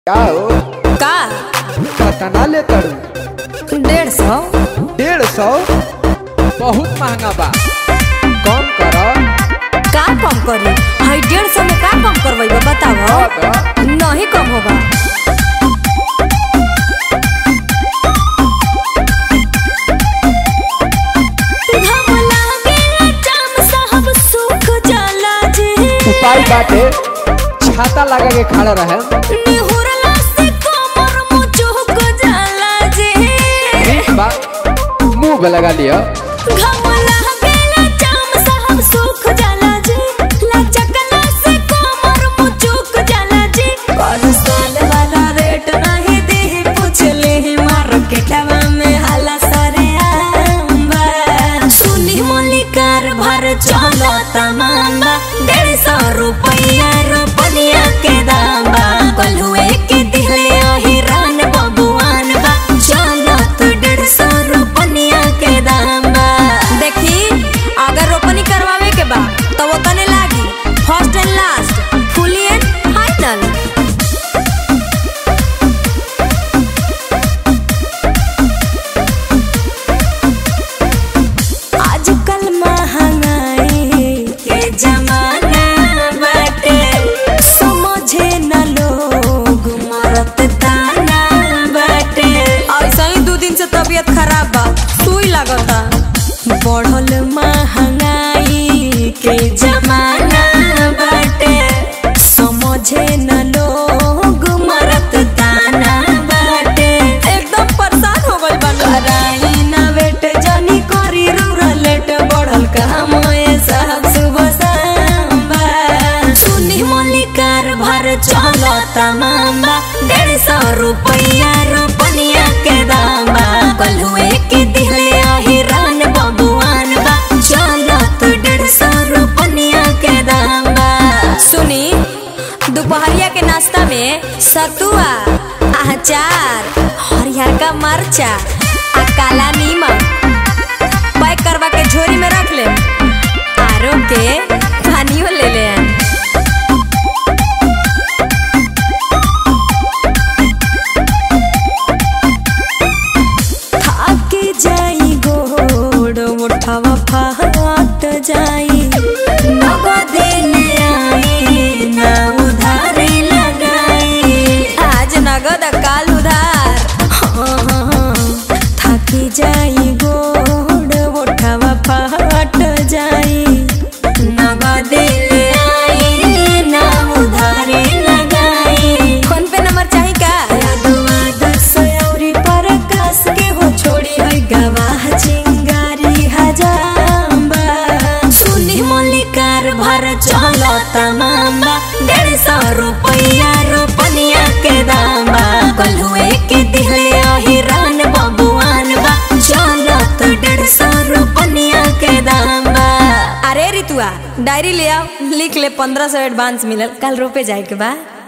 का हो का कतना ले तड़ू डेढ़ सौ डेढ़ सौ बहुत महंगा बा कम कर का कम करी हई डेढ़ सौ में का कम करवाई बताओ नहीं कम होगा घम लागेला चाम साहब सुख जाला जे उपाय बाटे छाता लगा के खड़ा रहे निहुरला से कमर मुचुक जाला जे ठीक बा मुंह पे लगा लियो घम लागेला चाम साहब सुख जाला जे लचकला से कमर मुचुक जाला जे कौन साल वाला रेट नहीं दे पूछले मार्केटवा में हाला सरे आंबा सुनी मलिकार भर चलो तमांबा डेढ़ सौ रुपया रुपया के दाम बा कलुए के दिहले हिरान बबुआन बा चलो तो डेढ़ सौ रुपया के दाम बा देखी अगर रोपनी करवावे के बा तो वो तने लागी first and last fully and final आजकल महंगाई के जमाना बाटे समझे न लोग मरत ताना बाटे ऐसा ही दो दिन से तबीयत खराब बा सुई लागता बढ़ल महंगाई के जमाना बाटे समझे न लोग मरत ताना बाटे एकदम परेशान हो गइल बा कराई ना बेट जानी करी रूरलेट बढ़ल काम ए साहब सुबह सांबा सुनी मलिकार भर चलो तमाम्बा डेढ़ सौ रुपया रुपनिया के दाम बा कलुए के दिहले हिरान बबुआन बा चलो तो डेढ़ सौ रुपनिया के दाम बा सुनी दोपहरिया के नाश्ता में सतुआ अचार हरियर का मरचा आ काला नीमक पैक करवा के झोरी में रख ले आरो के पानियो ले ले आन। थाके जाई गोड़ उठावा फाट जाई नगदे ले आई ना उधारे लगाई आज नगद काल उधार हाँ, हाँ, हाँ। थाकी जाई गोड़ उठावा फाट जाई नगदे ले आई ना उधारे लगाई फोन पे नंबर चाही का यादवा दस औरी प्रकाश के हो छोड़ी है गवाह चिंगारी हजाम्बा सुनी मलिकार भर चलो तमाम्बा डेढ़ सौ रुपया रुपनिया के दाम बा कलुए के दिहले हिरान बबुआन बा चलो तो डेढ़ सौ रुपनिया के दाम बा अरे रितुआ डायरी ले आओ लिख ले पंद्रह सौ एडवांस मिलल कल रोपे जाए के बा